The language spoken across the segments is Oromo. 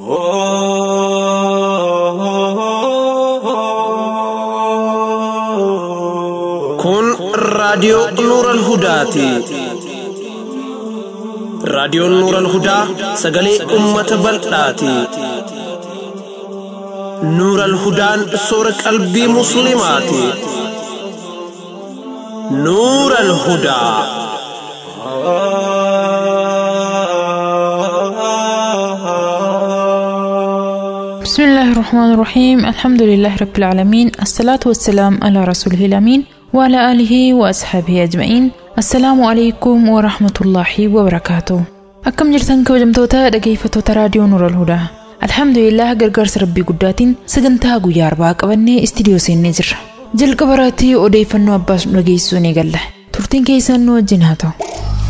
Kun raadiyoo Nuuran Hudaati. Raadiyoon Nuuran Hudaa sagalee uummata bal'aati. Nuuran Hudaan soora qalbii Musliimaati. Nuuran Hudaa. بسم الله الرحمن الرحيم الحمد لله رب العالمين الصلاة والسلام على رسوله الأمين وعلى آله وأصحابه أجمعين السلام عليكم ورحمة الله وبركاته أكم جرتن كوجمتوتا dhaggeeffattoota raadiyoo Nuur al-Hudaa Alhamdulillah gargaarsa rabbii guddaatiin sagantaa guyyaa arbaa qabannee istiidiyoo seennee jirra. Jalqaba irratti odeeffannoo abbaas nu dhageessisuu ni galla. Turtiin keessan nu wajjin haa ta'u.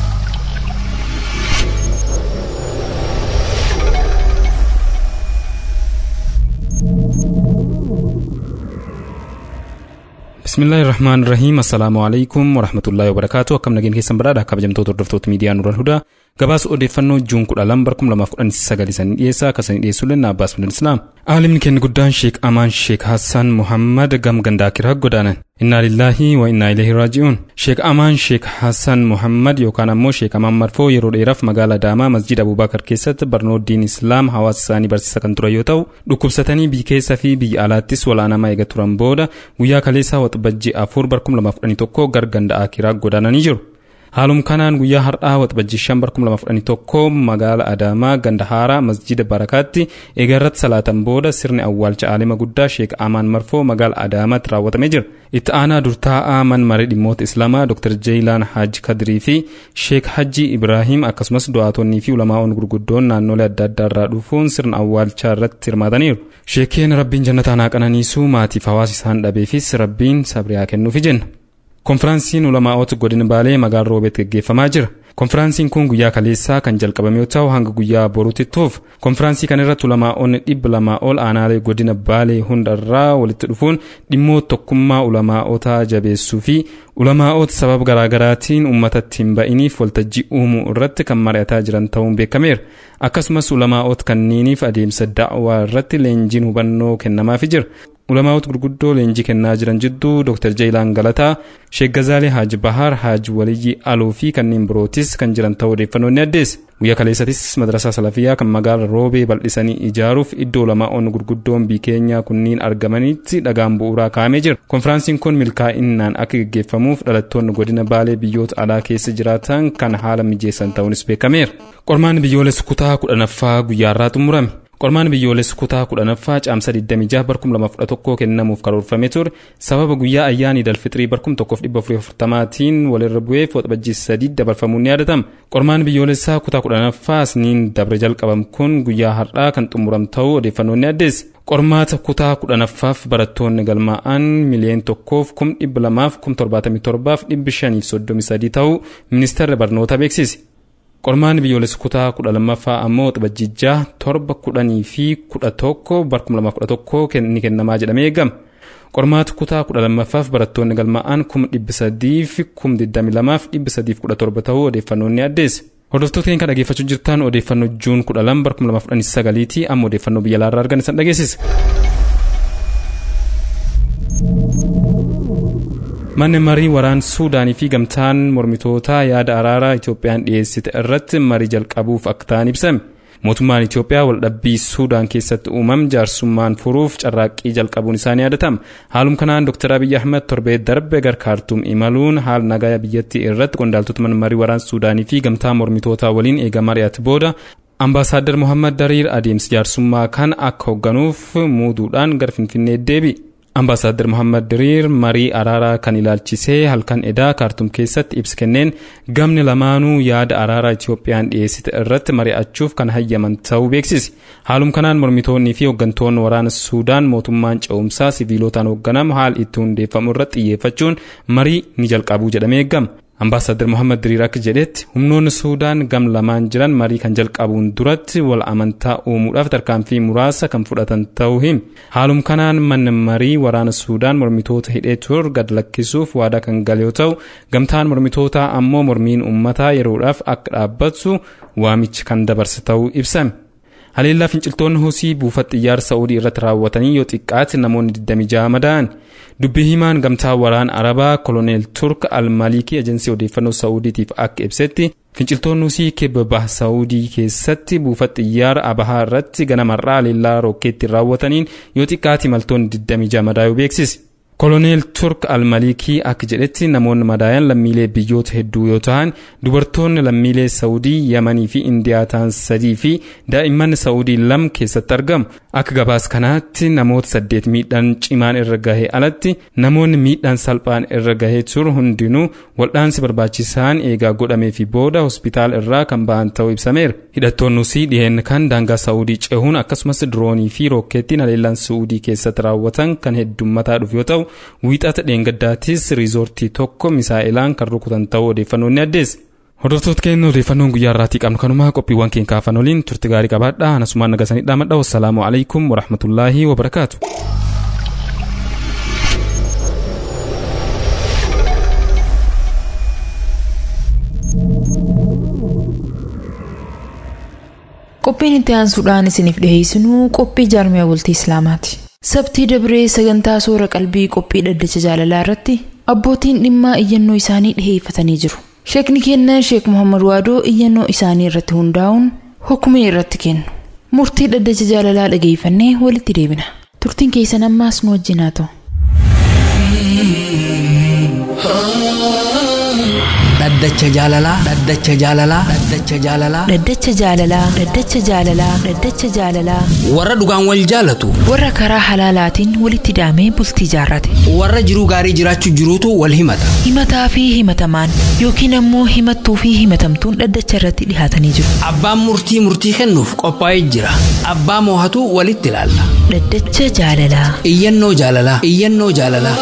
bismillaahi irrahmaan irrahiim assalaamu alaikum warahmatullaahi wabarakaatu akkam nageen keessan badhaadha kabajamtoota hordoftoota miidiyaa nuural hudaa gabaasa odeeffannoo juun kudha lama bara kuma lamaaf kudhan sagal sanii dhiyeessaa akkasanii dhiyeessuu lenna abbaas bin islaam aalimni keenya guddaan sheek amaan sheek hassan muhammad gam gandaakira godaanan innaa lillaahi wa innaa ilaahi raaji'uun sheek amaan sheek hassan muhammad yookaan ammoo sheek amaan marfoo yeroo dheeraaf magaalaa adaamaa masjid abubaakar keessatti barnoota diin islaam hawaasa isaanii barsiisa kan turan yoo ta'u dhukkubsatanii biyya keessa fi biyya alaattis walaanamaa eega turan booda guyyaa kaleessaa waxabajjii afur bara kuma lamaaf kudhanii tokko gar ganda akiraa godaananii jiru. haalum kanaan guyyaa har'aa waxabajjii shan bara kuma lamaaf kudhanii tokko magaala adaamaa ganda haaraa masjida barakaatti eegarratti salaatan booda sirni awwaalcha aalima guddaa sheek amaan marfoo magaala adaamaatti raawwatamee jira itti aanaa durtaa'aa man maree dhimmoota islaamaa dr jeeyilaan haaji kadirii fi sheek hajji ibraahim akkasumas du'aatonnii fi ulamaa'oon gurguddoon naannolee adda addaa irraa dhufuun sirna awwaalchaa irratti hirmaataniiru sheekeen rabbiin jannataan haa qananiisuu maatiif hawaasa isaan dhabeefis rabbiin sabriyaa kennuufi jenna konfiraansiin ulamaa'ota godina baalee magaalaa roobeetti gaggeeffamaa jira konfiraansiin kun guyyaa kaleessaa kan jalqabame yoo ta'u hanga guyyaa boruutti tuuf konfiraansii kana irratti ulamaa'onni dhibba lamaa ol aanaalee godina baalee hundarraa walitti dhufuun dhimmoota tokkummaa ulamaa'otaa jabeessuu fi ulamaa'ota sababa garaagaraatiin uummatatti hin ba'iniif waltajjii uumuu irratti kan mari'ataa jiran ta'uun beekameera akkasumas ulamaa'ota kanneeniif adeemsa da'waa irratti leenjiin hubannoo kennamaafii jira ulamaa'ota gurguddoo leenjii kennaa jiran jidduu dr jeeyilaan galataa sheek gazaalee haaji bahaar haaji waliyyii aluu fi kanneen birootis kan jiran ta'uu odeeffannoon ni addeesse guyyaa kaleessatis madrasaa salafiyyaa kan magaala roobee bal'isanii ijaaruuf iddoo ulamaa'onni gurguddoon biyya keenyaa kunniin argamanitti dhagaan bu'uuraa kaa'amee jira konfiraansiin kun milkaa'inaan akka gaggeeffamuuf dhalattoonni godina baalee biyyoota alaa keessa jiraatan kan haala mijeessan ta'uunis beekameera qormaan biyyoolessa kutaa kudhanaffaa guyyaarraa xumurame qormaan biyyoolessa kutaa kudhanaffaa caamsa 26 barkum 2011 kennamuuf karoorfame ture sababa guyyaa ayyaanii dalfixrii barkum 1440tiin walirra bu'eef waxabajjii sadii dabarfamuun ni yaadatama qormaan biyyoolessaa kutaa kudhanaffaa isniin dabre jalqabam kun guyyaa har'aa kan xumuram ta'uu odeeffannoonni addeesse qormaata kutaa kudhanaffaaf barattoonni galmaa'an miliyoon tokkoof kum dhibba lamaaf kum torbaatamii torbaaf dhibbi shaniif soddomii sadii ta'uu ministeerri barnoota beeksise qormaan biyyoolessa kutaa kudha lammaffaa ammoo waxabajjii torba kudhanii fi kudha tokko barkum lama kudha tokko ni kennamaa jedhamee eegama qormaata kutaa kudha lammaffaaf barattoonni galmaa'an kuma dhibba sadii fi kuma digdami lamaaf dhibba sadiif kudha torba ta'uu odeeffannoon ni addeesse. Hordoftoota keenya kan dhaggeeffachuu jirtan odeeffannoo juun kudha lama barkum lamaaf kudhanii sagaliiti amma odeeffannoo biyya alaarraa argan isan dhageessisa. manni marii waraan suudaanii fi gamtaan mormitootaa yaada araaraa itoophiyaan dhiyeessite irratti marii jalqabuuf akka ta'an ibsame mootummaan itiyoophiyaa waldhabbii suudaan keessatti uumame jaarsummaan furuuf carraaqqii jalqabuun isaanii yaadatama haalum kanaan dr abiy ahmed torbee darbe gar kaartuum imaluun haal nagaa biyyattii irratti qondaaltota mana marii waraan suudaanii fi gamtaa mormitootaa waliin eega mari'ate booda ambaasaaddar mohammad dariir adeemsi jaarsummaa kan akka hoogganuuf muuduudhaan gar finfinnee deebi'e ambaasaaddar mohammad diriir marii araaraa kan ilaalchisee halkan edaa kaartum keessatti ibsa kenneen gamni lamaanuu yaada araaraa itiyoophiyaan dhiyeessite irratti mari'achuuf kan hayyaman ta'uu beeksise haalum kanaan mormitoonnii fi hooggantoonni waraana suudaan mootummaan ce'umsaa siviilotaan hoogganamu haal itti hundeeffamu irratti xiyyeeffachuun marii ni jalqabuu jedhamee eegama ambaasaadar mohammad diriir akka jedhetti humnoonni suudaan gam lamaan jiran marii kan jalqabuun duratti wal amantaa uumuudhaaf tarkaanfii muraasa kan fudhatan ta'uu himi haalum kanaan manni marii waraana suudaan mormitoota hidhee tur gad lakkisuuf waadaa kan gale yoo ta'u gamtaan mormitootaa ammoo mormiin ummataa yeroodhaaf akka dhaabbatu waamicha kan dabarse ta'uu ibsame haleellaa finciltoonni husii buufata xiyyaara sa'uudii irratti raawwatanii yoo xiqqaate namoonni 26 madaa'an dubbii himaan gamtaa waraana arabaa koloneel turk almalikii ejensii odeeffannoo sa'uudiitiif akka ibsetti finciltoonni husii kibba baha sa'uudii keessatti buufata xiyyaara abahaa irratti ganamarraa haleellaa rookeetti raawwataniin yoo xiqqaate imaltoonni 26 madaa'uu beeksise. koloneel turk almalikii akka jedhetti namoonni madaayan lammiilee biyyoota hedduu yoo ta'an dubartoonni lammiilee saawudii yamanii fi indiyaa ta'an sadii fi daa'imman saawudii lam keessatti argamu akka gabaas kanaatti namoota saddeet miidhaan cimaan irra gahee alatti namoonni miidhaan salphaan irra gahee ture hundinuu waldhaansi barbaachisaan eegaa godhamee fi booda hospitaala irraa kan ba'an ta'uu ibsameera hidhattoonnus dhiheen kan daangaa saawudii cehuun akkasumas diroonii fi rookeettiin haleellaan saawudii keessatti raawwatan kan heddummataa dhufu yoo ta'u wiixata dheengaddaattis riizoortii tokko misaa'ilaan kan rukutan ta'uu odeeffannoon ni addeessa. Hordoftoota keenya odeeffannoon guyyaa irraatii qabnu kanumaa qophiiwwan keenya kaafan waliin turte gaarii qabaadha. Anasumaan nagasanii dhaamadha. Wassalaamu alaikum warahmatullaahi wabarakaatu. Qophiin itti aansuudhaan isiniif dhiheessinu qophii jaarmiyaa bultii Islaamaati. Sabtii dabree sagantaa soora qalbii qophii dhaddacha jaalalaa irratti abbootiin dhimmaa iyyannoo isaanii dhiheeffatanii jiru. Sheekni keenya Sheek Muhammad Waadoo iyyannoo isaanii irratti hundaa'uun hukumee irratti kennu. Murtii dhaddacha jaalalaa dhageeffannee walitti deebina. Turtiin keessan ammaas nu wajjin haa ta'u. dhaddacha jaalalaa dhaddacha jaalalaa dhaddacha jaalalaa Dhaddacha jaalalaa Dhaddacha jaalalaa Dhaddacha jaalalaa warra dhugaan wal jaalatu warra karaa halaalaatiin walitti daamee bultii jaarrate. warra jiruu gaarii jiraachuu jiruutu wal himata Himataa fi himatamaan yookiin ammoo himattuu fi himatamtuun dhaddacha irratti dhihaatanii jiru. abbaan murtii murtii kennuuf qophaa'ee jira abbaa moohatu walitti ilaalla Dhaddacha jaalalaa. iyyannoo jaalalaa iyyannoo jaalalaa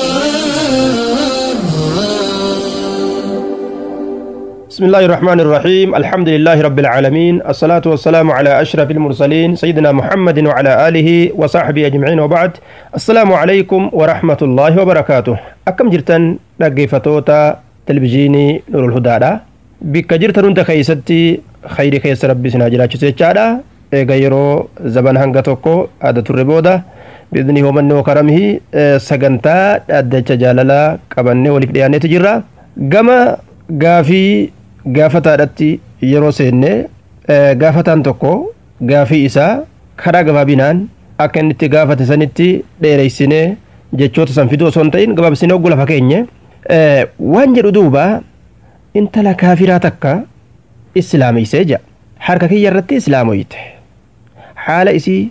بسم الله الرحمن الرحيم الحمد لله رب العالمين الصلاة والسلام على أشرف المرسلين سيدنا محمد وعلى آله وصحبه أجمعين وبعد السلام عليكم ورحمة الله وبركاته أكم جرتن نقفتوتا تلفزيوني نور الهدى بك جرتن انت خيستي خير خيس ربي سناجرا چسيچادا eega yeroo zaban hanga tokko aada turre booda biidni homanni karamhi sagantaa dhaddacha jaalalaa qabannee waliif dhiyaanneeti jirra gama gaafii gaafataadhatti yeroo seenne gaafataan tokko gaafii isaa karaa gabaabinaan akka inni itti gaafate sanitti dheereysinee jechoota san fiduu osoo hin ta'in gabaabsinee oggu lafa keenye waan jedhu duuba intala kaafiraa takka islaameysee jedha harka kiyya irratti islaamoyte haala isii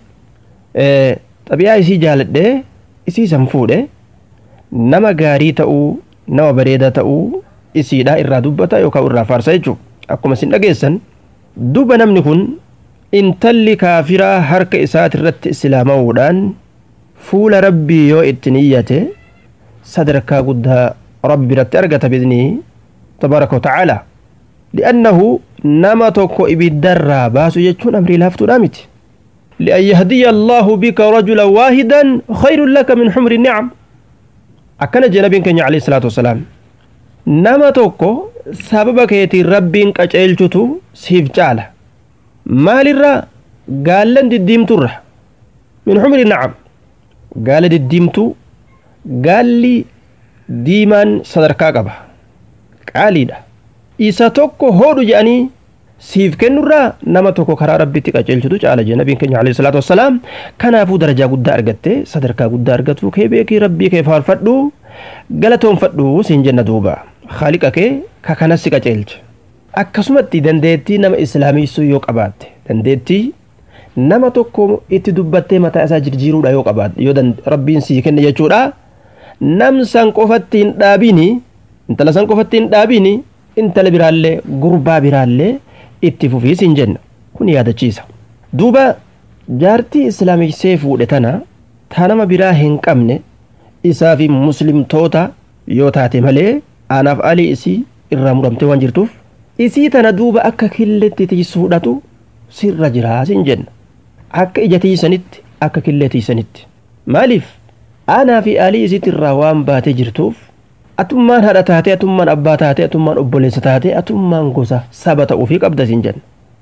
xabiyaa isii jaaladhee isii san fuudhe nama gaarii ta'uu nama bareedaa ta'uu isiidha irraa dubbata yookaan irraa faarsa jechuudha akkuma isin dhageessan duba namni kun intalli kaafiraa harka isaati irratti islaamawuudhaan fuula rabbii yoo itti niyyate sadarkaa guddaa rabbi biratti argata bidnii tabaaraka wa ta'ala li'annahu nama tokko ibiddarraa baasu jechuun amrii laaftuudha miti لأن يهدي الله بك رجلا واحدا خير لك من حمر النعم أكن جنبين كان عليه الصلاة والسلام nama tokko sababa keetiin rabbiin qaceelchutu siif caala maalirraa gaallan diddiimturra min xumri nacam gaala diddiimtuu gaalli diimaan sadarkaa qaba qaaliidha isa tokko hoodhu jedhanii siif kennurraa nama tokko karaa rabbitti qaceelchutu caala jee nabiin keenya alayhi salaatu wassalaam kanaafuu darajaa guddaa argatte sadarkaa guddaa argatu kee beekii rabbii kee faarfadhu galatoonfadhu siin jenna duuba haaliqa kee ka kanas si qaceelche akkasumatti dandeettii nama islaamiissuu yoo qabaatte dandeettii nama tokko itti dubbattee mataa isaa jijjiiruudha yoo qabaatte yoo rabbiin sii kenne jechuudha nam san qofatti hin dhaabini intala san qofatti hin dhaabini intala biraallee gurbaa biraallee itti fufii siin jenna kun yaadachiisa duuba jaartii islaamiissee fuudhe tana taa nama biraa hin qabne isaa fi muslimtoota yoo taate malee anaaf alii isii irraa muramtee waan jirtuuf isii tana duuba akka killeetti tiisuudhatu sirra jiraa siin jenna akka ija tiisanitti akka killee tiisanitti maaliif anaa fi alii isiitti irraa waan baatee jirtuuf atummaan haadha taatee atummaan abbaa taatee atummaan obboleessa taatee atummaan gosa saba ta'uufii qabda siin jenna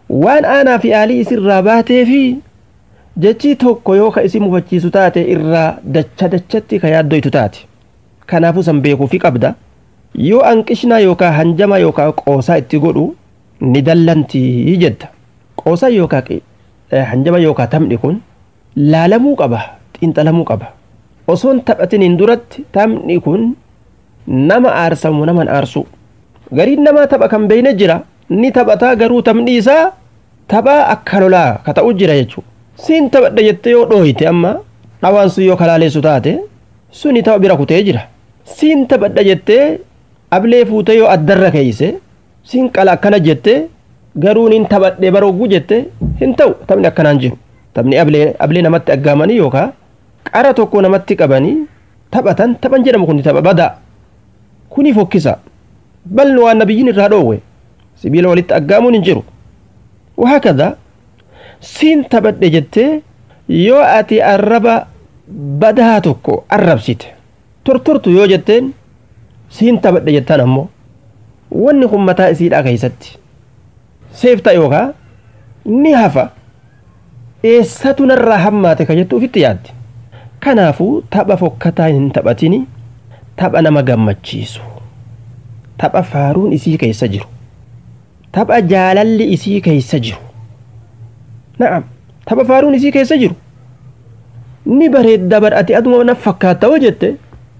waan aanaa fi aalii isirraa baatee fi jechii tokko yoo ka isin mufachiisu taate irraa dacha dachatti ka yaaddoytu taate kanaafuu san beekuufi qabda yoo anqishnaa yookaa hanjama yookaa qoosaa itti godhu ni dallantii jedda qoosaa yookaa hanjama yookaa taphni kun laalamuu qaba xiinxalamuu qaba osoon taphatiniin duratti taphni kun nama aarsamu naman aarsu gariin namaa tapha kan beeyne jira ni taphataa garuu taphni isaa taphaa akka lolaa ka ta'u jira jechuudha siin taphadha jettee yoo dhooyite amma dhawaan sun yoo kalaaleessu taate suni tapha bira kutee jira siin taphadha jettee ablee fuute yoo addarra keeyse siin qala akkana jette garuu nin taphadhe baroggu jette hin ta'u taphni akkanaan jiru taphni ablee ablee namatti aggaamanii yookaa qara tokko namatti qabanii taphatan taphan jedhamu kun tapha badaa kuni fokkisa balni waan nabiyyiin irraa dhoowwe sibiila walitti aggaamuun hin jiru وهكذا siin taphadhe jettee yoo ati arraba badaa tokko arrabsite tortortu yoo jetteen siin taphadhe jettaan ammoo wanni kun mataa isiidhaa keeysatti seefta yookaa ni hafa eessatu narraa hammaate ka jettu ufitti yaaddi kanaafuu tapha fokkataa hin taphatini tapha nama gammachiisu tapha faaruun isii keessa jiru tapha jaalalli isii keessa jiru na'am tapha faaruun isii keessa jiru ni bareedda badhate aduma na fakkaatta hoo jette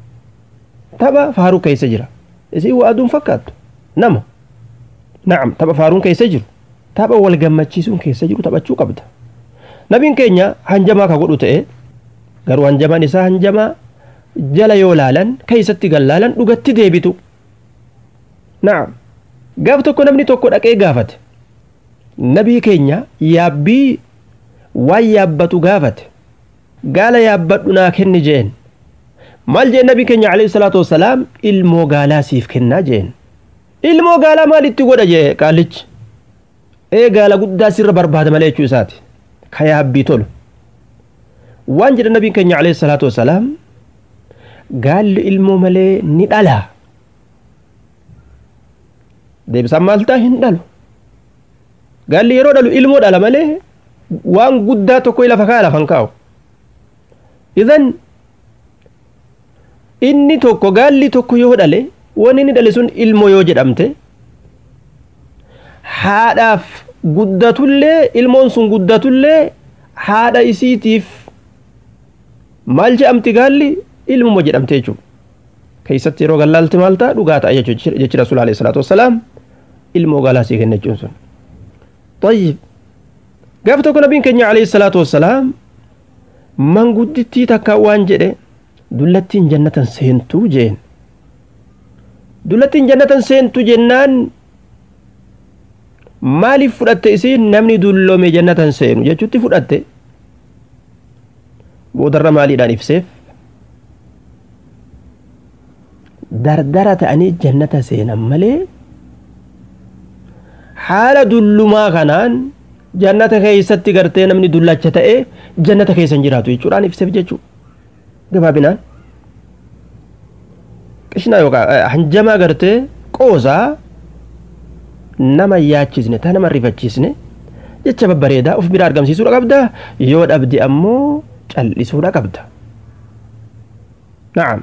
tapha faaruu keessa jira isii waa aduun fakkaattu nama na'am tapha faaruun keessa jiru tapha wal gammachiisuun keessa jiru taphachuu qabda nabiin keenya hanjamaa ka godhu ta'e garuu hanjamaan isaa hanjamaa jala yoo laalan keeysatti gallaalan dhugatti deebitu na'am gaaf tokko namni tokko dhaqee gaafate nabii keenya yaabbii waan yaabbatu gaafate gaala yaabbadhu naa kenni jeen maal jeen nabii keenya alayhi salaatu wassalaam ilmoo gaalaa siif kennaa jeen ilmoo gaalaa maalitti godha jee qaalichi ee gaala guddaa sirra barbaada malee jechuu isaati ka yaabbii tolu waan jedha nabiin keenya alayhi salaatu wassalaam gaalli ilmoo malee ni dhala deebisaan maal ta'a hin dhalu gaalli yeroo dhalu ilmoo dhala malee waan guddaa tokko lafa kaa lafan kaa'u idan inni tokko gaalli tokko yoo dhale wanni inni dhale sun ilmoo yoo jedhamte haadhaaf guddatullee ilmoon sun guddatullee haadha isiitiif maal jedhamti gaalli ilmuma jedhamte jechuudha keessatti yeroo gallaalti maal ta'a dhugaa ta'a jechi rasuul alayhi salaatu wassalaam ilmoo gaalaa sii kenna jechuun sun طيب gaafa tokko nabiin keenya alayhi salaatu wassalaam manguddittii takka waan jedhe dullattiin jannatan seentuu jeen dullattiin jannatan seentu jennaan maaliif fudhatte isiin namni dulloome jannatan seenu jechuutti fudhatte boodarra maaliidhaan ibseef dardara ta'anii jannata seenan malee haala dullumaa kanaan jannata keessatti gartee namni dullacha ta'e jannata keessa hin jiraatu jechuudhaan ibseef jechuu gabaabinaan qishnaa yookaan hanjamaa gartee qoosaa nama yaachisne ta nama rifachiisne jecha babbareedaa of bira argamsiisuudha qabda yoo dhabde ammoo callisuudha qabda na'am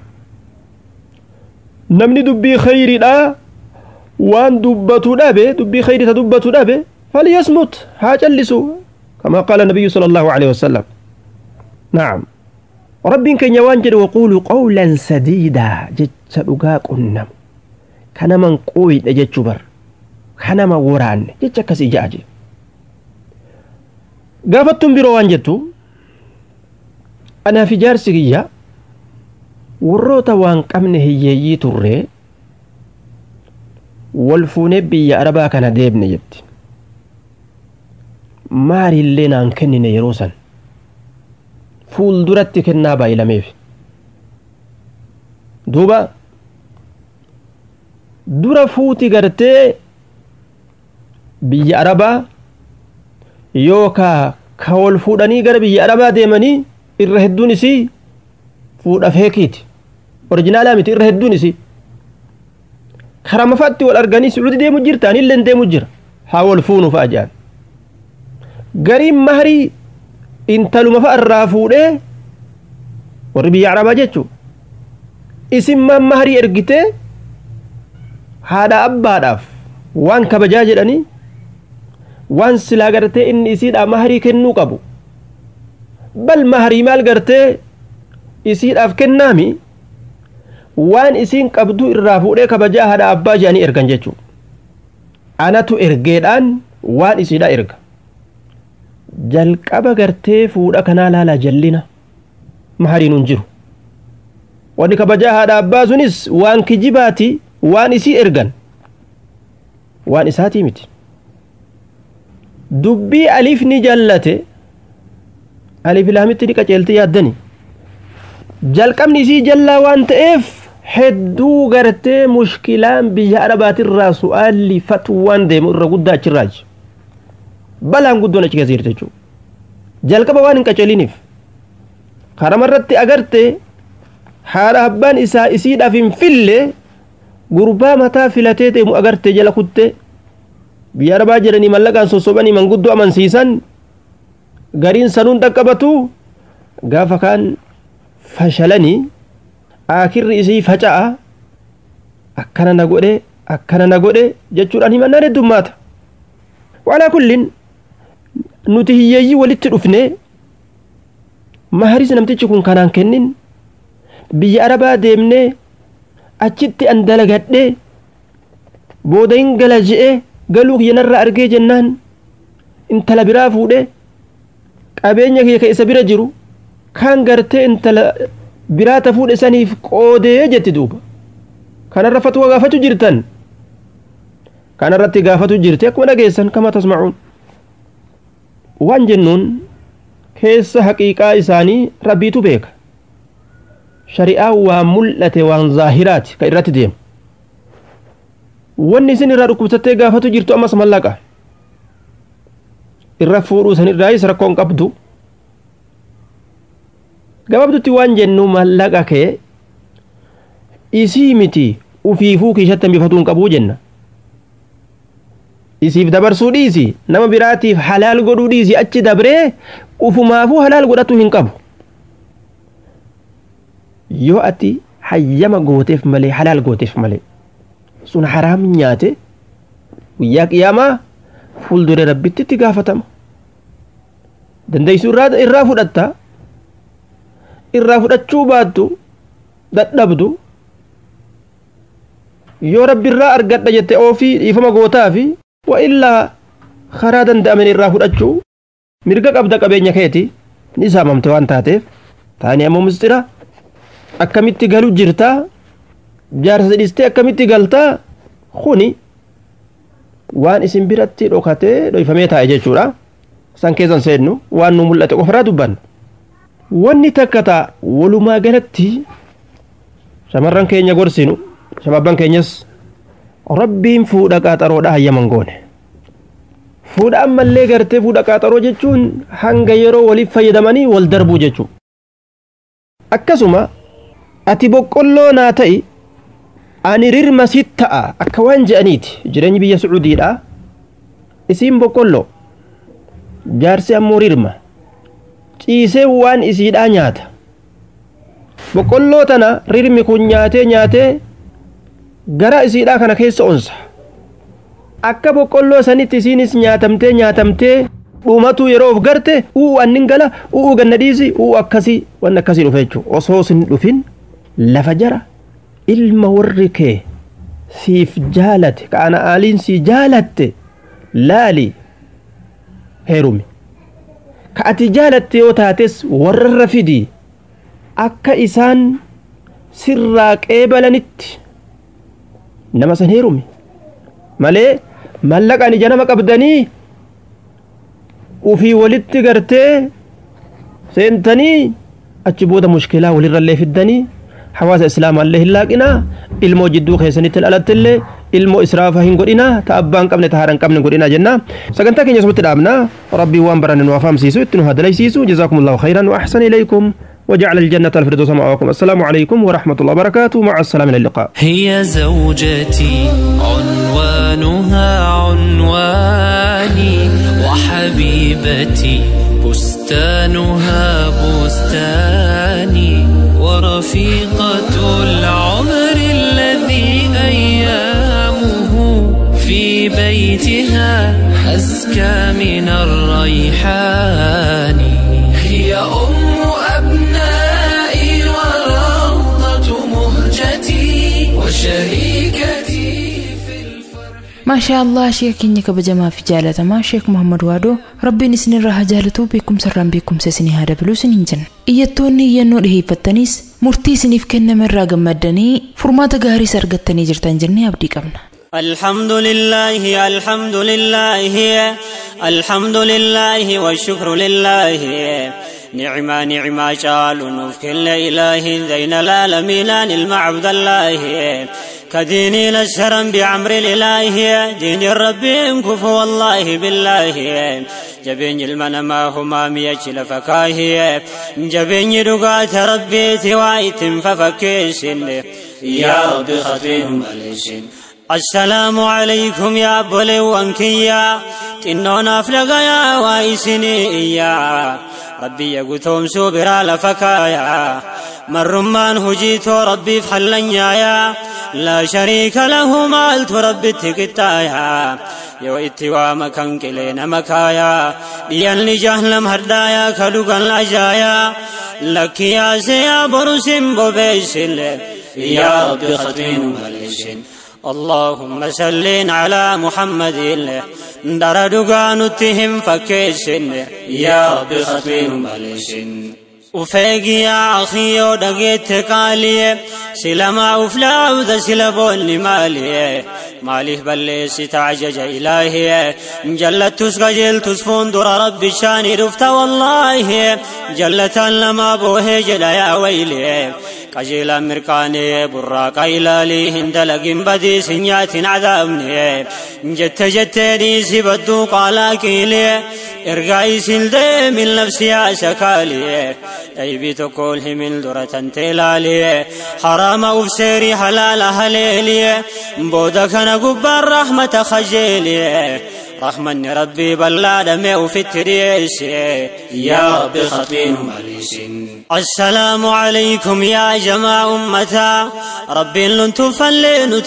namni dubbii khayriidha waan dubbatu dhabe dubbii khayri ta dubbatu dhabe فليصمت ها جلسوا كما قال النبي صلى الله عليه وسلم نعم رب كن يوانجد وقولوا قولا سديدا جتش دغا قنم كان من قوي دجچ بر كان ما وران جتش كسي جاجي غافتم برو وانجتو انا في جارسيا warroota waan qabne hiyyeeyyii turree wal fuunee biyya arabaa kana deebne jetti maalillee naan kennine yeroo san fuulduratti kennaa baay'ilameef duuba dura fuuti gartee biyya arabaa yookaa ka wal fuudhanii gara biyya arabaa deemanii irra hedduun isii fuudha feekiiti orijinaalaa miti irra hedduun isii karama fa'atti wal arganii sucudi deemu jirta anillee deemu jira haa wal fuunu fa'a jedhan gariin mahrii intaluma fa'a irraa fuudhee warri biyya arabaa jechuu isin maan mahrii ergitee haadha abbaadhaaf waan kabajaa jedhanii waan silaa gartee inni isiidhaa mahrii kennuu qabu bal mahrii maal gartee isiidhaaf kennaami waan isiin qabduu irraa fuudhee kabajaa haadha abbaa jedhanii ergan jechuudha anatu ergeedhaan waan isiidha erga jalqaba gartee fuudha kanaa laalaa jallina mahariin hin jiru wanni kabajaa haadha abbaa sunis waan kijibaati waan isii ergan waan isaatii miti dubbii aliif ni jallate aliif laamitti ni qaceelti yaaddani jalqabni isii jallaa waan ta'eef hedduu gartee mushkilaan biyya arabaatirraa su'aalli fatwaan deemu irra guddaa achirraaji balaan guddoon achi keessa jirti jechuudha jalqaba waan hin qaceeliniif karamarratti agarte haadha abbaan isaa isiidhaaf hin fille gurbaa mataa filatee deemu agarte jala kutte biyya arabaa jedhanii mallaqaan sossobanii manguddoo amansiisan gariin sanuun dhaqqabatu gaafa kaan fashalanii aakirri isii faca'a akkana na godhe akkana na godhe jechuudhaan himannaan heddummaata walaa kullin nuti hiyyeeyyii walitti dhufne maharis namtichi kun kanaan kennin biyya arabaa deemne achitti an dalagadhe booda hin gala je'e galuu kiyyanarraa argee jennaan intala biraa fuudhe qabeenya kiyya ka isa bira jiru kaan gartee intala biraata fuudhe saniif qoodee jetti duuba kanarra fatwa gaafatu jirtan kanarratti gaafatu jirti akkuma dhageessan kama tasmacuun waan jennuun keessa haqiiqaa isaanii rabbiitu beeka shari'aa waan mul'ate waan zaahiraati ka irratti deemu wanni isin irraa dhukkubsattee gaafatu jirtu ammas mallaqa irra fuudhuu sanirraayis rakkoon qabdu gabaabdutti waan jennu mallaqa kee isii miti ufiifuu kiishatti hambifatuu hin qabuu jenna isiif dabarsuu dhiisi nama biraatiif halaal godhuu dhiisi achi dabree ufumaafuu halaal godhatu hin qabu yoo ati hayyama gooteef malee halaal gooteef malee sun haraam nyaate guyyaa qiyaamaa fuuldure rabbitti itti gaafatama dandeeysuu irraa fudhatta irraa fudhachuu baattu dadhabdu yoo rabbi irraa argadha jette oofii dhiifama gootaa fi wa illaa karaa danda'amen irraa fudhachuu mirga qabda qabeenya keeti ni saamamte waan taateef taani ammoo mistira akkamitti galu jirtaa jaarsa dhistee akkamitti galtaa kuni waan isin biratti dhokatee dhoyfamee taa'e jechuudha san keessan seennu waan nu mul'ate qofaraa dubbanna wanni takka ta'a walumaa galatti shamarran keenya gorsinu shababban keenyas rabbiin fuudha qaaxaroodha hayyaman goone fuudha ammallee gartee fuudha qaaxaroo jechuun hanga yeroo waliif fayyadamanii wal darbuu jechuu akkasuma ati boqqolloo naa ta'i ani rirma sit ta'a akka waan je'aniiti jireenyi biyya sucuudiidha isiin boqqolloo jaarsi ammoo rirma ciisee waan isiidhaa nyaata boqqolloo tana rirmi kun nyaatee nyaatee gara isiidhaa kana keessa onsa akka boqqolloo sanitti isiinis nyaatamtee nyaatamtee dhumatu yeroo of garte uu annin gala uu ganna dhiisi uu akkasii waan akkasii dhufe jechuudha osoo sin dhufin lafa jara ilma warri kee siif jaalate ka ana aaliin sii jaalatte laali heerumi ka ati jaalatte yoo taates warrarra fidi akka isaan sirraa qeebalanitti nama san heerumi malee mallaqaan ija nama qabdanii ufii walitti gartee seentanii achi booda mushkilaa walirrallee fiddanii hawaasa islaamaallee hin laaqinaa ilmoo jidduu keessanitti dhalattillee ilmoo israafa hin godhinaa ta abbaan qabne ta haadhan qabne godhinaa jenna sagantaa keenya asumatti dhaabna rabbii waan baranne nu afaamsiisu itti nu hadalaysiisu jazaakum allahu khayran wa ahsan ilaykum وجعل الجنة الفردوس مأواكم السلام عليكم ورحمة الله وبركاته مع السلامة إلى اللقاء هي زوجتي عنوانها عنواني وحبيبتي بستانها بستاني ورفيقة العمر الذي أيامه في بيتها أزكى من الريحان هي أم أبنائي وروضة مهجتي وشريكتي في الفرح ما شاء الله sheeka keenya kabajamaa fi jaalatamaa sheek muhammad waadoo rabbiin isinirraa haa jaalatuu beekumsarraan beekumsa isinii haa dabaluu isiniin jenna iyyattoonni iyyannoo dhiheeffattanis murtii isiniif kenname irraa gammaddanii furmaata gaariis argattanii jirtan jennee abdii qabna الحمد لله الحمد لله الحمد لله والشكر لله نعمة نعمة جال نفك إله زين العالمين المعبد الله كديني نسرا بعمر الإله دين الرب كفو والله بالله جبين المنى ما هما ميجل فكاهي جبين رقات ربي توايت ففكيسن يا رب خطيهم عليسن السلام عليكم يا بولي وانكيا تنونا فلقا يا وايسني يا ربي يقوتهم سوبرا لفكايا مرمان هجيتو ربي في حلنيا لا شريك له مالت ربي تكتايا يو اتوا مكان كلين مكايا ديان لجهلم هردايا كدوغان لاجايا لك يا سيا برسم بوبيسل يا ربي خطين ماليسن اللهم صل على محمد دار دغان تهم فكيسن يا رب خطين مالسن وفيق يا أخي ودقيت قالي سلما أفلا وذا سلبون مالي ماليه بلي ستعجج إلهي جلت تسقجل تسفون در رب الشان رفت والله جلت لما بوه جلا يا ويلي قجيلا مرقاني براق إلالي هند لقم بدي سنيات عذابني جت جتني سبدو قالا كيلي إرقاي سلدي من نفسي شكالي أيبي تقول من درة تلالي حرام أفسيري حلال هليلي بودك أنا قبار رحمة خجيلي رحمن ربي بلا دمي وفي التريس يا ربي خطين ماليس السلام عليكم يا جماعة أمتا ربي لن تفلين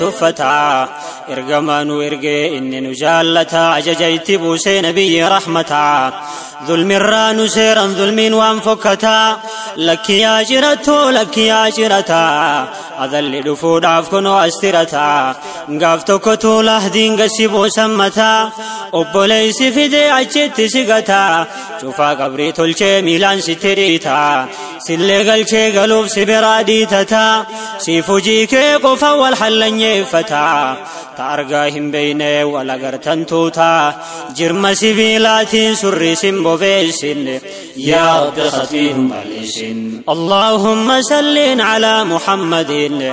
تولتفتا إرقمان وإرقي إني نجالتا عججيت بوسي نبي رحمتا ظلم الران سيرا ظلم وانفكتا لك يا جرتو لك يا جرتا أذل دفود عفكن واسترتا قافتو كتو لهدين قسيبو سمتا أبوليس فدي عجت سقتا شوفا قبري تلچه ميلان ستريتا سلي قلچه قلوب سبرادي تتا سيفوجي كي قفا والحلن يفتا تارقاهم بيني ولا قرتن توتا جرم سبيلات سري سمبو بيسن يا رب خطيهم عليسن اللهم سل على محمد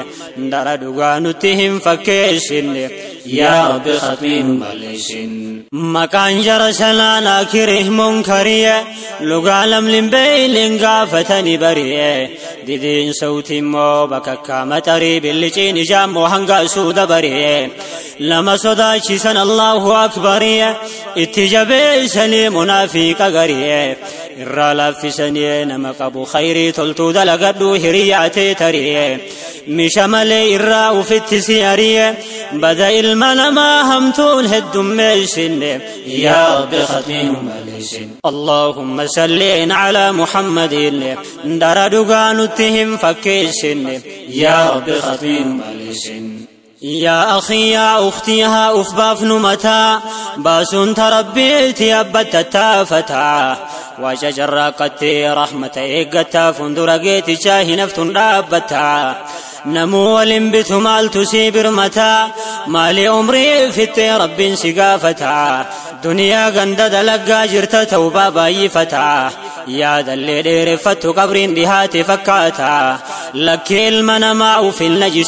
دار دقانتهم فكيسن يا رب خطيهم عليسن مكان جرسلانا كره منكرية لقى لملم بيلن قافتني بريه ديدين صوتي مو بككا متري باللجين جام وهنقا سود بريه لما صداشيسن الله أكبر اتجابي سني منافق غريه irraa laaffisanii nama qabu khayrii toltuu dalagadhu hiriyaatee tarii misha malee irraa ufitti si ari'e bada ilma namaa hamtuun heddummeessinne yaa rabbi khatiinu maleessin allahumma salliin calaa muhammadin dara dhugaa nutti hin fakkeessinne yaa rabbi khatiinu maleessin يا أخي يا أختي ها أفباف نمتا باسون تربيتي أبت تافتا وشجر قتي رحمة إيقتا فندرقيتي شاهي نفتن رابتا نمو ولنبت مال تسيبر متى مالي عمري في رب سقافتا دنيا غند دلقا جرت توبا باي فتا يا دلي دير فتو قبرين بهاتي فكاتا لك المنما في النجس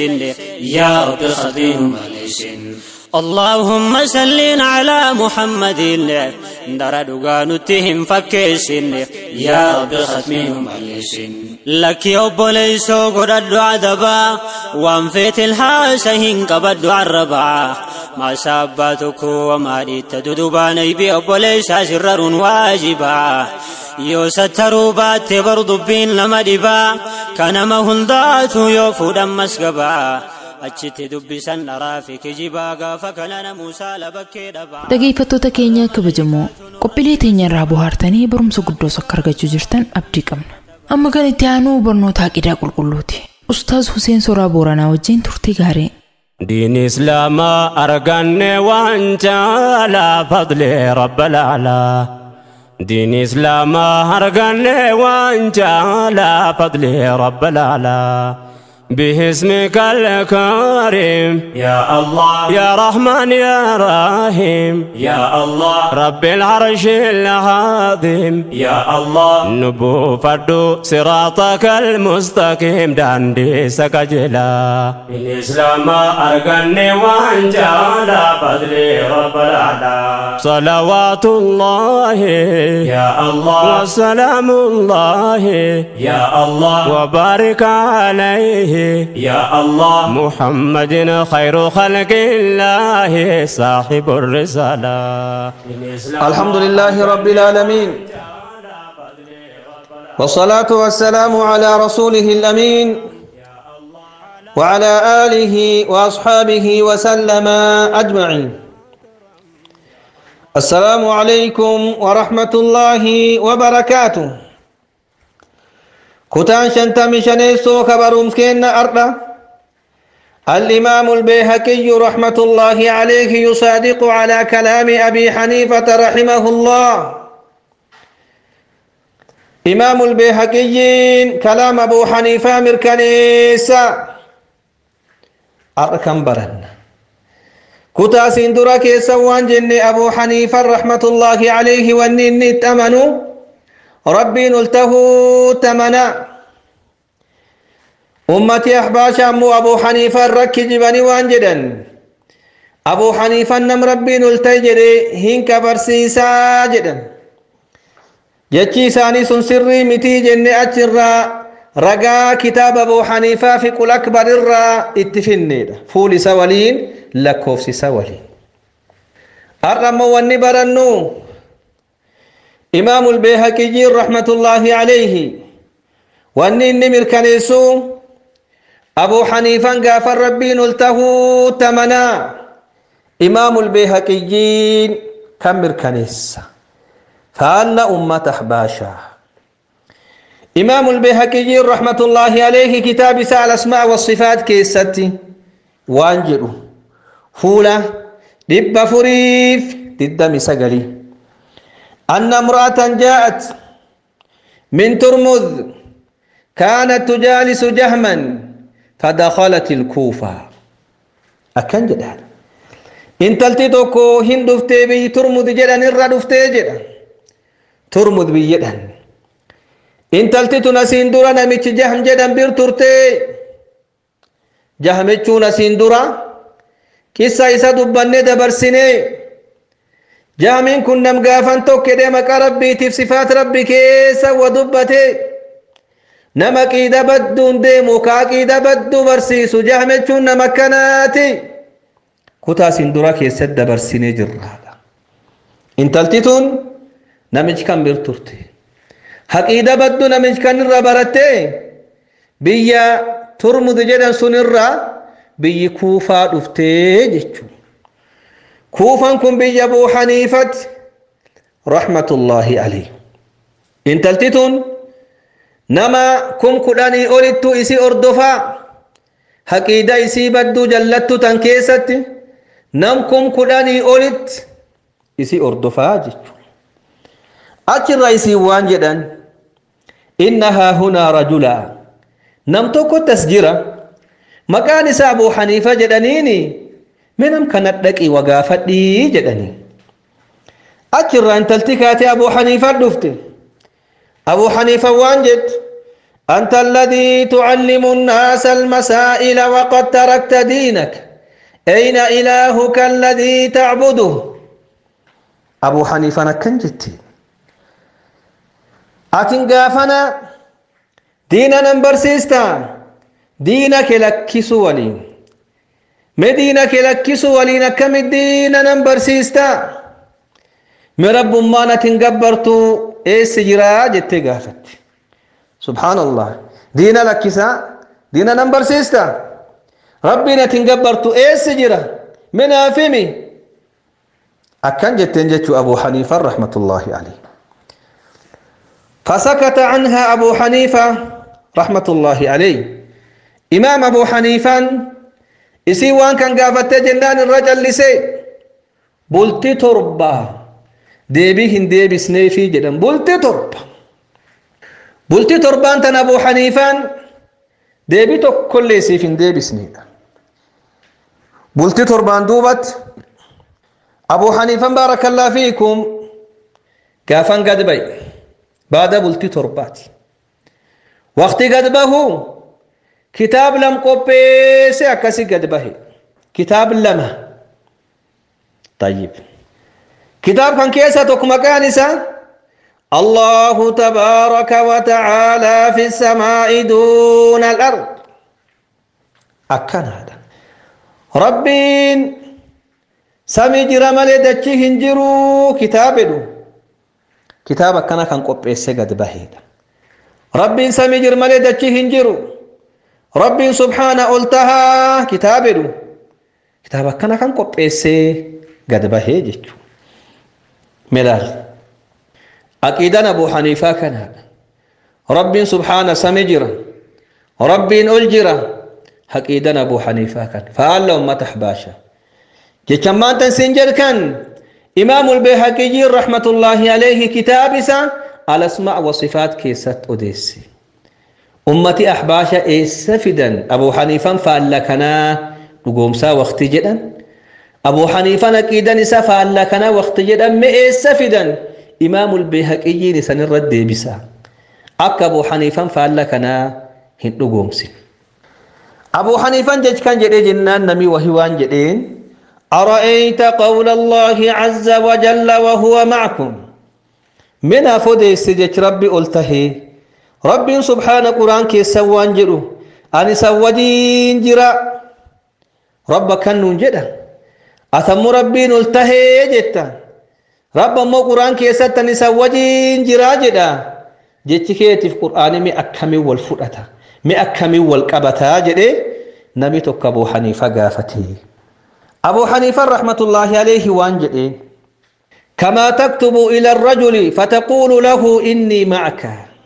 يا رب خطيهم عليسن اللهم سل على محمد dara dhugaa nutti hin fakkeessinne yaa rabbi khatmii nu malleessin lakki obboleeysoo godhadhu adabaa waan feetil haasa hin qabadhu arrabaa maasaa abbaa tokko wamaa dhiitta dudubaan aybi obboleeysaa sirraruun waajibaa yoo sattaruu baatte bar dubbiin nama dhibaa kanama hundaatu yoo fuudhan masgabaa achitti dubbisan dharaa fi kijibaa gaafa kanana muusaa labakkee dhabaa Dhageeffattoota keenya kabajamoo qophiilee teenya irraa bohaartanii barumsa guddoos akka argachuu jirtan abdii qabna. Amma kan itti aanu barnoota aqidaa qulqulluuti. Ustaaz Huseen Soraa Booranaa wajjin turtii gaarii. دين إسلام أرقن وانجالا فضل رب الأعلى دين إسلام أرقن وانجالا فضل رب الأعلى باسمك الكريم يا الله يا رحمن يا رحيم يا الله رب العرش العظيم يا الله نبو فردو صراطك المستقيم داندي سكجلا الإسلام أرقني وانجالا فضلي رب الأعلى صلوات الله يا الله وسلام الله يا الله وبارك عليه يا الله محمد خير خلق الله صاحب الرسالة الحمد لله رب العالمين والصلاة والسلام على رسوله الأمين وعلى آله وأصحابه وسلم أجمعين السلام عليكم ورحمة الله وبركاته كتان شنتم شنيسو خبرهم كين أرضا الإمام البيهقي رحمة الله عليه يصادق على كلام أبي حنيفة رحمه الله إمام البيهقي كلام أبو حنيفة مركنيسا أركم برن كتا سندرا كيسا وان أبو حنيفة رحمة الله عليه ونين تمنوا ربي نلته تمنا أمتي أحباش أمو أبو حنيفة رك جبني وانجدا أبو حنيفة نم ربي نلتجري هنك برسيسا جدا جتشي ساني سن سري متي جن أجرا رقا كتاب أبو حنيفة في كل أكبر الرا اتفني فول سوالين لكوفس سوالين أرمو ونبرنو إمام البيهقي رحمة الله عليه واني النمر كنيسو أبو حنيفة غافر ربي نلته تمنا إمام البيهقي كمر كنيسة فأن أمة أحباشا إمام البيهقي رحمة الله عليه كتاب سال الأسماء والصفات كيستي وانجلو فولا دب فريف ضد مسقلي أن امرأة جاءت من ترمذ كانت تجالس جهما فدخلت الكوفة أكن جدا إن تلتي توكو هن دفتي بي ترمذ جدا نرى دفتي جدا ترمذ بي جدا إن تلتي تنسين درا نميش جهم جدا بير ترتي جهمتشو نسين درا كيسا إسا دبني دبرسيني jaamiin kun nam gaafan tokko jedhee maqaa rabbiitiif sifaat rabbi keessa wa dubbate nama qiida badduun deemu kaa qiida badduu barsiisu jahmechuun nama akkanaati kutaa isin dura keessatti dabarsinee jirraadha intalti tun namichi kan bir turte haqiida baddu namichi kan irra baratte biyya turmud jedhan sun irra biyyi kuufaa dhuftee jechuudha كوفان كن بي أبو حنيفة رحمة الله عليه إن تلتتون نما كم كداني أولدت إسي أردفا حقيدة إسي بدو جلت تنكيست نم كم كداني أولدت إسي أردفا جيتو أجر إسي وانجدا إنها هنا رجلا نم توكو تسجرة مكان أبو حنيفة جدنيني منم كانت دقي وقافتي جدني أجر أن تلتكاتي أبو حنيفة دفت أبو حنيفة وانجد أنت الذي تعلم الناس المسائل وقد تركت دينك أين إلهك الذي تعبده abuu haniifaan akkan jette atin gaafana diina nan barsiistaa diina kee lakkisu waliin me diina kee lakkisu waliin akkamit diina nan barsiistaa me rabbummaan atin gabbartu eessi jiraa jettee gaafatte subhaanallah diina lakkisaa diina nan barsiistaa rabbiin atin gabbartu eessi jira me naafimi akkan jetteen jechuu abuu haniifan rahmatullaahi alayhi فسكت عنها أبو حنيفة رحمة الله عليه إمام أبو حنيفة إسي وان كان قافت جنان الرجل لسي بلتي تربة ديبيهن ديبي سنيفي جدا بلتي تربة بلتي تربة أنت أبو حنيفة ديبي كل سيفين ديبي سنيدا بلتي تربة دوبت أبو حنيفة بارك الله فيكم قافن قد بي بعد بلتي ترباتي وقت قد بهو كتاب لم قبيس أكسي قد به كتاب لما طيب كتاب كان كيسة مكانسة الله تبارك وتعالى في السماء دون الأرض أكن هذا ربين سمي جرمال دچي هنجرو كتابه kitaaba akkana kan qopheesse gad baheedha rabbiin samii jir malee dachii hin jiru rabbiin subhaana ol tahaa kitaabedhu kitaaba akkana kan qopheessee gad bahee jechu milaal aqiidan abuu haniifaa kanaadha rabbiin subhaana samii jira rabbiin ol jira aqiidan abuu haniifaa kan faalla ummata ahbaasha jechan maantan siin jedhkan إمام البيهقي رحمة الله عليه كتابسا الأسماء والصفات كيست أديسي أمتي أحباشا إيسفدا أبو حنيفة فألكنا نقومسا وقت جدا أبو حنيفة أكيدا نسا فألكنا وقت جدا ما إيسفدا إمام البيهقي نسان الرد بسا أك أبو حنيفة فألكنا هن نقومسي أبو حنيفة جج كان جدي جنان نمي وهوان جدين أرأيت قول الله عز وجل وهو معكم من أفدي سجج ربي قلته ربي سبحانه قرآن كي سوان جرو أني سوجين جرا رب كنون جدا أثم ربي قلته جتا رب مو قرآن كي ستني سوجين جرا جدا جتكيتي في قرآن مي أكمي والفرأة مي أكمي والقبتا جدي نبي تكبو حنيفة قافتي أبو حنيفة رحمة الله عليه وانجئ كما تكتب إلى الرجل فتقول له إني معك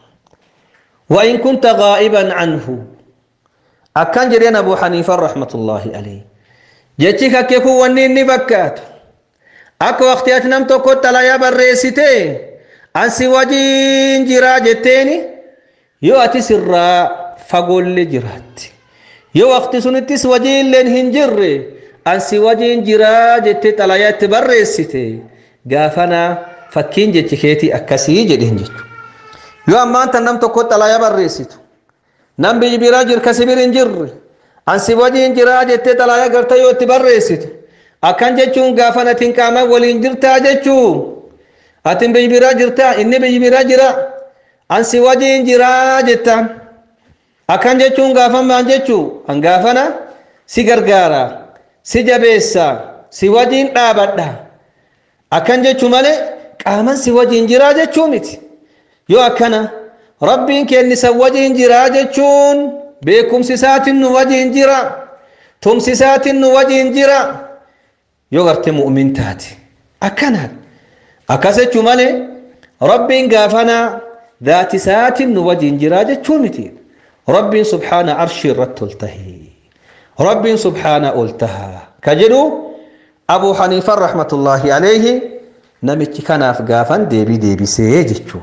وإن كنت غائبا عنه أكان جرين أبو حنيفة رحمة الله عليه جتك كيكو ونيني بكات أكو وقتيات نمتو كنت لا يبر ريسيتي أنسي وجين جرا جتيني يو أتي سرا فقول لي جرات يو وقت سنتس وجين لين هنجري ansi wajin jiraa jette xalayaatti barreessite gaafana fakkiin jechi keetii akkasii jedheen jechu yoo ammaan tan nam tokko xalayaa barreessitu nam biyyi biraa jir kasi bir hin jirre ansi wajin jiraa jettee xalayaa garta yoo itti barreessitu akkan jechuun gaafana atin qaama waliin jirtaa jechuu atin biyyi biraa jirtaa inni biyyi biraa jira ansi wajin jiraa jettaan akkan jechuun gaafamaan jechuu an gaafana si gargaara si jabeessa si wajin dhaabadha akkan jechuu malee qaaman si wajin jiraa jechuu miti yoo akkana rabbiin kennisa wajin jiraa jechuun beekumsi isaatiin nu wajin jira tumsi isaatiin nu wajin jira yoo garte mu'min taate akkanaan akkas jechuu malee rabbiin gaafana daati isaatiin nu wajin jiraa jechuu miti rabbiin subhaana arshii irratti ol tahee رب سبحانه قلتها كجدو أبو حنيفة رحمة الله عليه نمت كان أفقافا ديبي ديبي سيجتشو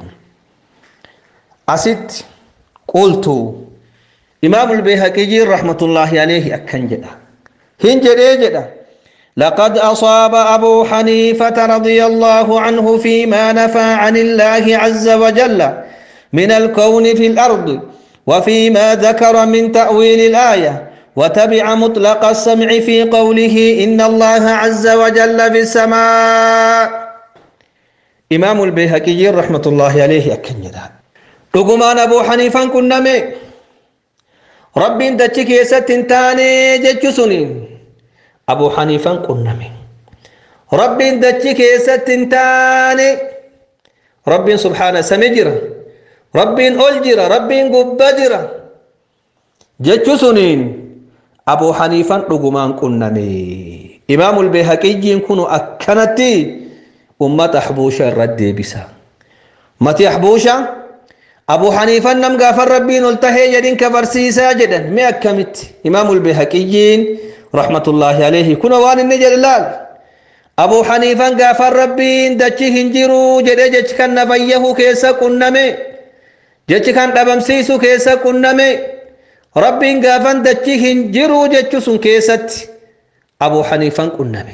أسد قلت إمام البيهقي رحمة الله عليه أكن جدا هنجد جدا لقد أصاب أبو حنيفة رضي الله عنه فيما نفى عن الله عز وجل من الكون في الأرض وفيما ذكر من تأويل الآية وتبع مطلق السمع في قوله إن الله عز وجل في السماء إمام البيهقي رحمة الله عليه أكن يدا رقمان أبو حنيفة كنمي رب دتشك يستنتاني جتشسنين أبو حنيفة كنمي رب دتشك يستنتاني رب سبحانه سمجرة رب ألجرة رب قبجرة جتشسنين أبو حنيفة رقمان كنمي إمام البيهقي كنوا أكنتي أمة أحبوشة الرد بسا متي أحبوشة أبو حنيفة نم غافر ربين التهي جدين كبرسيسا جدا مي أكمت إمام البيهقيين رحمة الله عليه كنا وان النجر لال أبو حنيفة غافر ربين دچي هنجرو جده جچ كان نفيه كيسا كنمي جچ كان دبمسيسو كيسا كنمي ربين غافن دچي هنجرو جچ سن كيست أبو حنيفة كنمي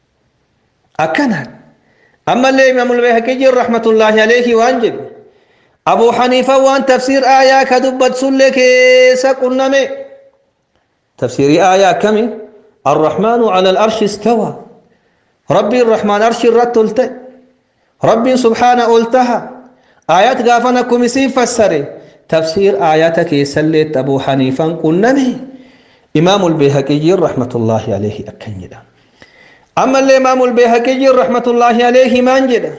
أكنت أما اللي إمام البيهقي رحمة الله عليه وانجب أبو حنيفة وان تفسير آية كدبت سلك سقنمي تفسير آية كم الرحمن على الأرش استوى ربي الرحمن أرش الرد قلت ربي سبحانه قلتها آيات غافنا كمسي فسري تفسير آياتك يسلت أبو حنيفة قنمي إمام البيهقي رحمة الله عليه أكنجدا أما الإمام البيهقي رحمة الله عليه ما انجدا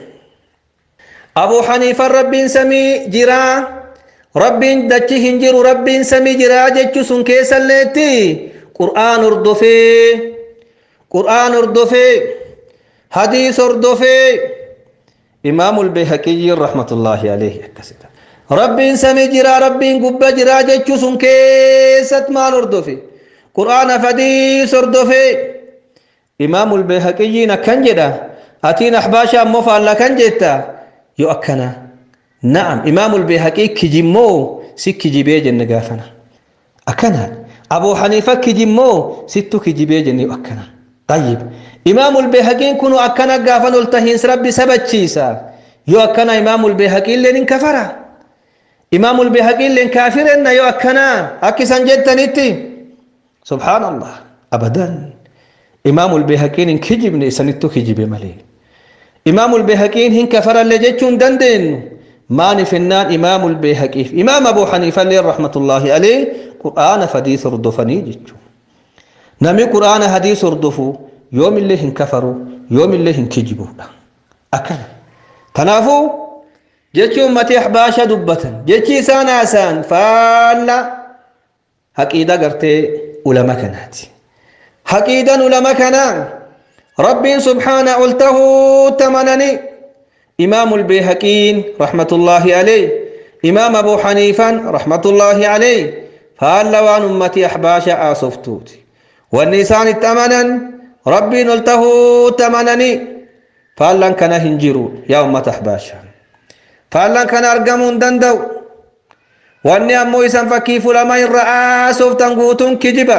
أبو حنيفة رب سمي جرا رب دچي هنجر رب سمي جرا جچو سن كيسا لتي قرآن اردفي قرآن اردفي حديث اردفي إمام البيهقي رحمة الله عليه أكسدا رب سمي جرا رب قب جرا جچو سن كيسا ما اردفي قرآن فديث اردفي إمام البيهقي كان جدا أتين أحباشا مفعل كان جدا yoo akkana na'am imaamul beehaqii kijimmoo si kijibee jenne gaafana akkana abuu haniifa kijimmoo sittu kijibee jenne yoo akkana tayyib imaamul beehaqiin kunu akkana gaafan ol tahiins rabbi sabachiisa yoo akkana imaamul beehaqiilleen hin kafara imaamul beehaqiilleen kaafirenna yoo akkana akkisan jettanitti subhaanallah abadan imaamul beehaqiin hin kijibne isanittu kijibe malee إمام البيهقين هن كفر اللي جتشون دندن ما نفنان إمام البيهقي إمام أبو حنيفة اللي رحمة الله عليه قرآن فديث ردفني جتشو نمي قرآن حديث ردفو يوم اللي هن كفروا يوم اللي هن كجبوا أكل تنافو جتشون متي أحباشا دبة جتشي سانا سان فالا حقيدة قرتي علماء كانت حقيدة علماء كانت ربي سبحانه قلته تمنني إمام البيهقين رحمة الله عليه إمام أبو حنيفة رحمة الله عليه فهل وان أمتي أحباش آصفتوت والنسان التمنا ربي قلته تمنني فهل كان هنجرون يا أمة أحباشا فهل كان أرقمون دندو واني أمو إسان فكيف لما رأى صفتا قوتون كجبا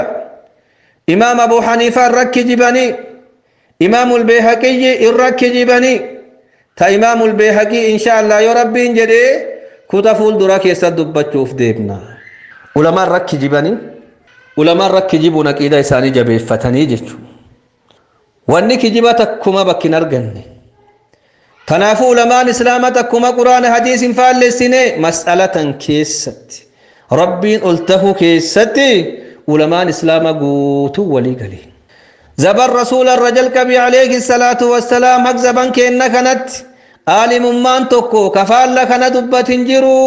إمام أبو حنيفة رك جبني إمام البيهقي إرك جبني تا إمام البيهقي إن شاء الله يا ربي جدي كوتا فول دراك يسد بچوف ديبنا علماء رك جبني علماء رك جبونا كيدا إساني جبه فتني جچو واني كجبا تكما بكين أرغني تنافو علماء الإسلام تكما قرآن حديث فال لسنة مسألة كيست ربي قلته كيست علماء الإسلام قوتو ولي قليل زبر رسول الرجل كبي عليه الصلاة والسلام حق زبان كينا كانت عالم مان توكو كفال لك ندبة جرو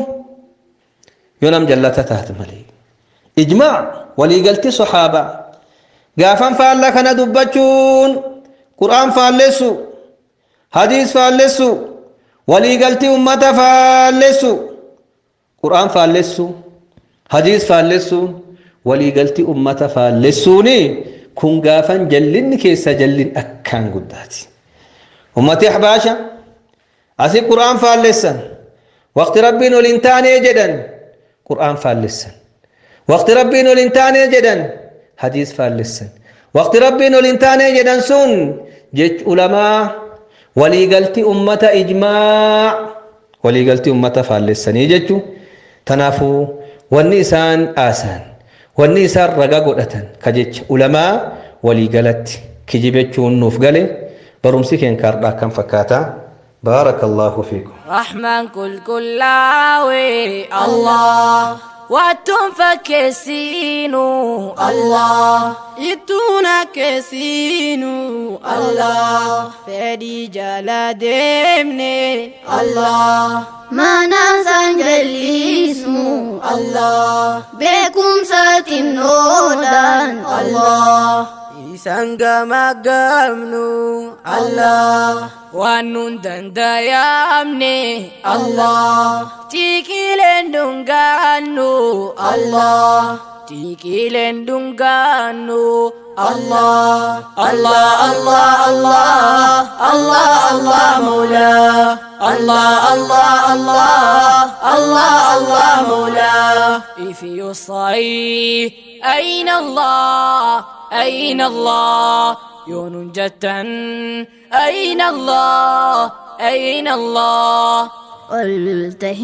ينام جلة تحت ملي إجماع ولي قلت صحابة قافا فال لك ندبة قرآن فالسو حديث فالسو ولي قلت أمة فالسو قرآن فالسو حديث فالسو ولي قلت أمة فالسوني kun gaafan jallinni keessa jallin akkaan guddaati ummati ahbaasha asi qur'aan faallessan waqti rabbiin ol hin taanee jedhan qur'aan faallessan waqti rabbiin ol hin taanee jedhan hadiis faallessan waqti rabbiin ol hin taanee jedhan sun jech ulamaa waliigalti ummata ijmaa waliigalti ummata faallessanii jechu tanaafuu wanni isaan aasaan wanni isaan raga godhatan ka jecha ulamaa waliigalatti kijibechuun nuuf gale barumsi keen kaardhaa kan fakkaata بارك الله فيكم رحمن كل كلاوي الله واتم فكسينو الله يتونا كسينو الله فدي جلا دمني الله ما ننسى جليسمو الله بكم ساتن نودان الله Isaan gama gamnu Allah waan nun dandayamne Allah tikileen dungaannu Allah tikileen dungaannu Allah Allah Allah Allah Allah Allah Mawla Allah Allah Allah Allah Allah Mawla If you say أين الله أين الله يون جتا أين الله أين الله قلته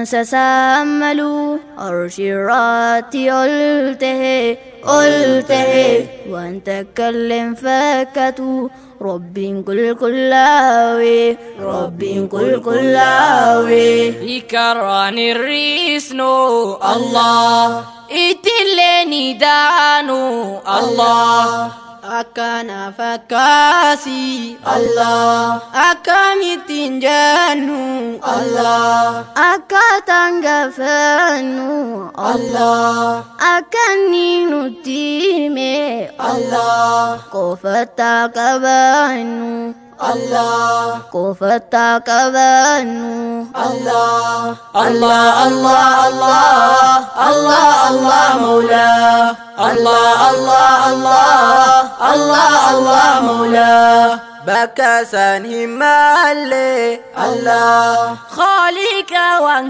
سساملوا أرشرات قلته قلته وأن تكلم فكتوا رب كل كلاوي رب كل كلاوي يكران الريسنو الله itileni daanu Allah akana fakasi Allah akamittin jannu Allah akkaataan gaafannu Allah akkanni nutti hime Allah qofataa qabaannu Allah qofataa qabaannu Allah Allah Allah Allah Allah Allah Mawla Allah Allah Allah Allah Allah Mawla bakasan himalle Allah Khalika wan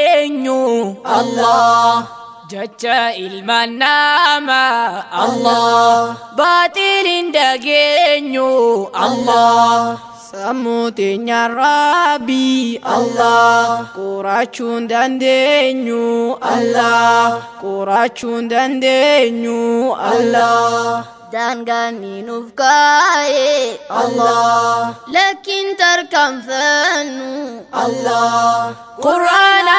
kenyu Allah Jacha ilman nama Allah Batilin dageenyu Allah Samutinya Rabbi Allah Qurachuun dandeenyu Allah Qurachuun dandeenyu Allah daangaan ni nuuf kaa'e Allah lakkiin tarkaanfannu Allah Quraana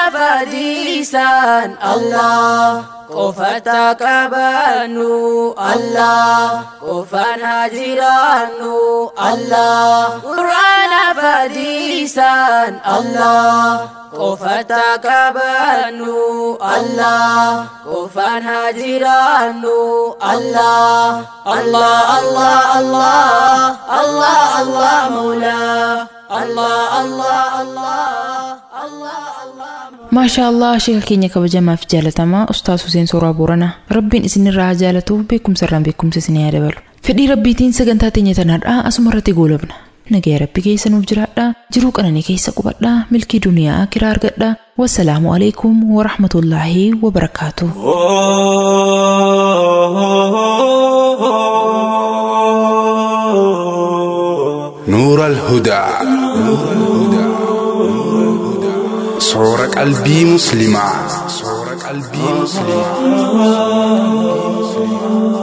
fadiisan Allah qofata qabannu Allah qofan hajiraannu Allah Quraana fadiisan Allah qofata qabannu Allah qofan hajiraannu Allah Allah Allah Allah Allah Allah Mawla Allah Allah Allah Allah Allah maashaa allah sheeka keenya kabajamaaf jaalatamaa ustaas Huseen Sooraa Booranaa rabbiin isinirraa haa jaalatuuf beekumsa irraan beekumsa isinii haa dabalu fedhii rabbiitiin sagantaa teenya tanaadhaa asuma irratti goolabna nagaya rabbi keessa nuuf jiraadhaa jiruu qananii keessa qubadhaa milkii duniyaa kiraa argadhaa wassalaamu alaikum warahmatullaahi wabarakaatuh نور الهدى صور قلبي مسلمة صور قلبي مسلمة